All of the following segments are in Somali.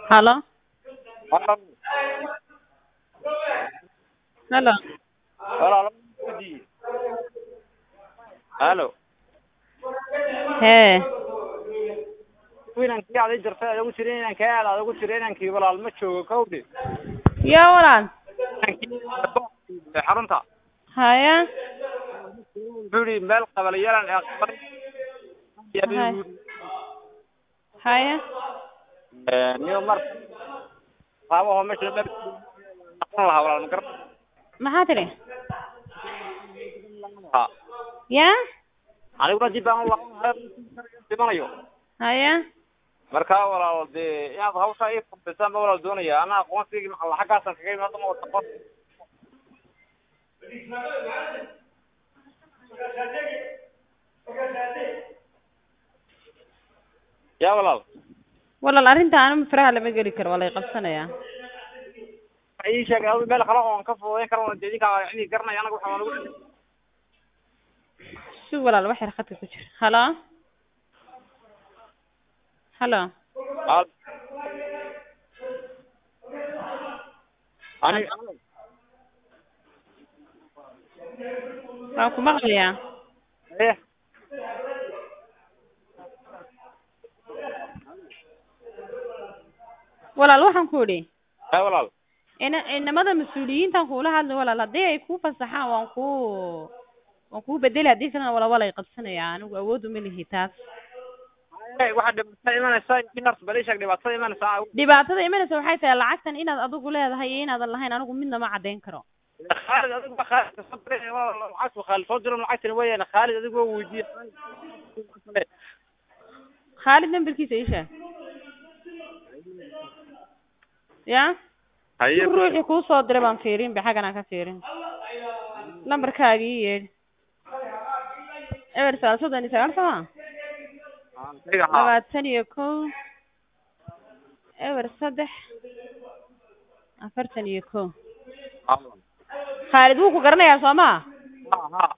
Hello? Halo. Hello? Walaal weydiiye. Halo. Hee, Inankii aad ii jirtay aad ugu tiri inankii aad aad ugu tiri inankii walaal ma joogo kowdhi. yaa walaal. Inankii xarunta. Haya, Wuxuu yidhi meel qabalayalan ee qabal. Hay. haya. Ee, niyo mar. Qaabaho meesha meel aqoon lahaa walaal ma garan. Maxaa tiri? Ha. Yaa? Aniguna dib baan u laqanayo. Dhimanayo. Haya. marka walaal dee inaad hawsha ii fudisaan ba walaal doonaya ana aqoonsigii maxaa xaggaasan kaga imaado ma wada aqoon ya walaal Walaal arrinta anuma faraha lama geli karo, waa la i qabsanayaa. waxa ii sheegay adigu meel kale oon ka fududayn karo dee idinka idin garanaya anaga waxaa nagu Si walaal wax yar khadka ku jira. Hello? Hello? ani Waan ku maqlayaa. eh Walaal waxaan ku idhi, ya walaal ina inamada mas-uuliyiintan kuula hadli walaal haddii ay kuu fasaxaan waan kuu waan kuu bedeli haddii kalena walaal waa la i qabsanayaa anigu awood uma lihi taas. Eh, waxaa dhibaatada imanaysa inars bal ii sheeg dhibaatada imanaysa dhibaatada imanaysa waxay tahay lacagtan inaad adigu leedahay iyo inaadan lahayn anigu midna ma caddayn karo khaalid adigu ba khaalid soo diray walaal lacagtu khaalid soo diro lacagtani weeyaan khaalid adigu waa weydiiyey khaalid nambarkiisa ii sheeg ya haye ruuxii kuu soo diray baan fiirin ba xaggan aan ka fiirin lambarkaaga ii yeedhi eber sagaal soddon iyo sagaal sama aniga haa labaatan iyo kow eber saddex afartan iyo kow khaalid wuu ku garanayaa soo ma haa haa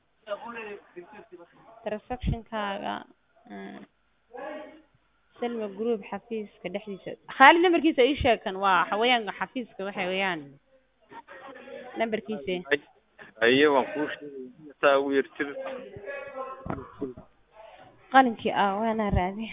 transactionkaaga mm, selma group xafiiska dhexdiisa khaalid nambarkiisa ii sheeg kan waa xawayaanka xafiiska waxa weeyaan nambarkiisa haye waan kuu sheegay saa ugu yertir qalinkii ah waana raadi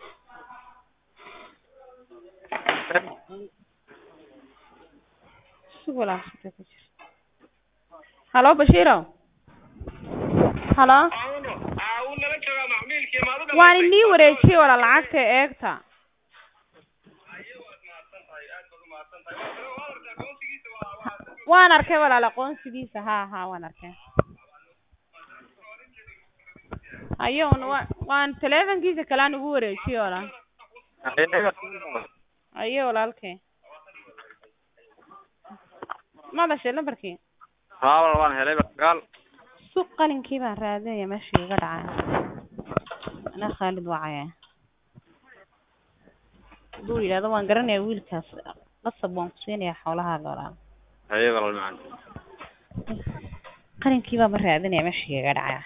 sug walaal khadka ku jira halo bashiiro halo waan inii wareejiyey walaal lacagta eegta waan arkay walaal aqoonsigiisa ha ha waan arkay hayo un wa waan teleefonkiisa kale aan ugu wareejiyey walaal hayo walaalkay ma dhashay lambarkii haa walaal waan helay sagaal suq qalinkii baan raadinaya meeshii iga dhacay ana khaalid wacaya hadduu yidhahdo waan garanayaa wiilkaas qasab waan ku siinayaa xoolahaaga walaal haye walaal macaan qalinkii baa ma raadinaya meeshii iga dhacaya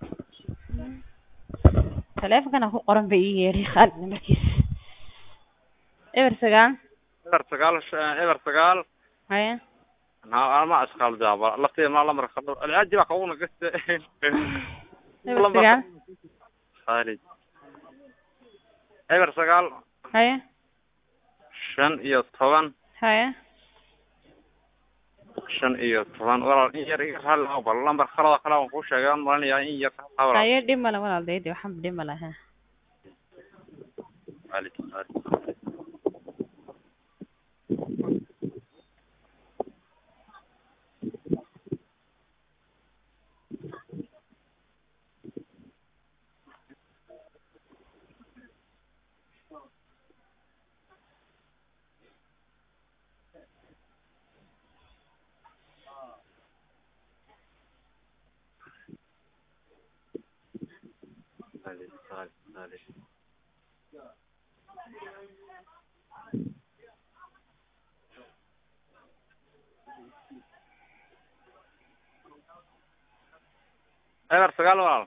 teleefonkana ku qoran bay ii yeedhay khaalid nambarkiisa eber sagaal eber sagaal sh- eber sagaal haya haa ma asqaal daaba lafteeda ma lamar khadar alaaji baa kawuna gaste eber sagaal khaalid eber sagaal haya shan iyo toban haya shan iyo toban walaal in yar iga raali lahaa bal lambar kalada kale waan kuu sheegay waan malinayaa in yar raali lahaa walaal haye dhib male walaal daydi waxaan dhib male ha khaalid khaalid khaalid khaalid khaalid eber sagaal walaal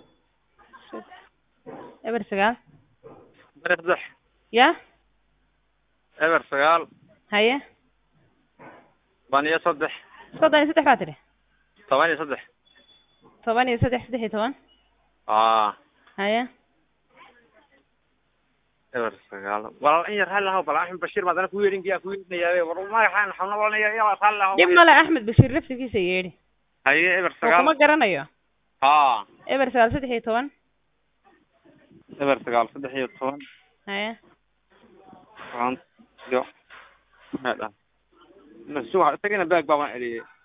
eber sagaal bari saddex ya eber sagaal haye toban iyo saddex soddon iyo saddex baa tidhi toban iyo saddex toban iyo saddex saddex iyo toban aa haye eber sagaal walaal in yar hal haw bal axmed bashiir baa dana ku yeedhinkiyaa ku yeedhinayaa war magaxaan xawna walanaya yaa hal haw dhib male axmed bashiir laftigiisa yeedhi haye eber oo kuma sagaal garanayo haa eber sagaal saddex iyo toban eber sagaal saddex iyo toban haye toban iyo maxaa dhaha masuuxa isagana baag baa waan celiyey